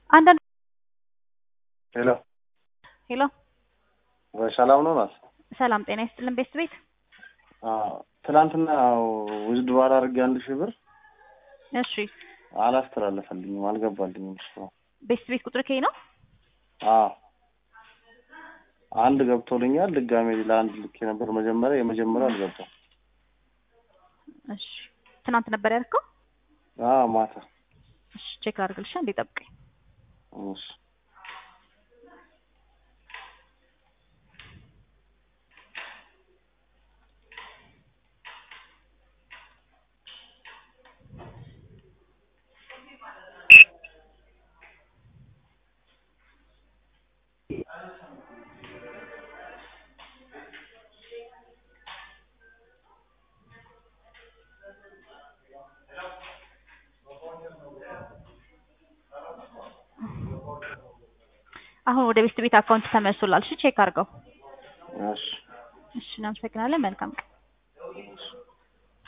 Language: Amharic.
አንዳንድ ሄሎ ሄሎ ሰላም ነው ናት? ሰላም ጤና ይስጥልን ቤት ቤት ትናንትና ውዝድሮ አላርጌ አንድ ሺህ ብር እሺ አላስተላለፈልኝም፣ አልገባልኝም። እሱ ቤት ቤት ቁጥር ከይ ነው አዎ አንድ ገብቶልኛል። ድጋሜ ለአንድ ልኬ ነበር መጀመሪያ፣ የመጀመሪያው አልገባም። እሺ ትናንት ነበር ያልከው? አዎ ማታ። እሺ ቼክ ላድርግልሽ፣ እንዴ ጠብቀኝ። እሺ አሁን ወደ ቤት ቤት አካውንት ተመልሶላል። እሺ ቼክ አድርገው። እሺ እሺ እናመሰግናለን። መልካም ቀን። እሺ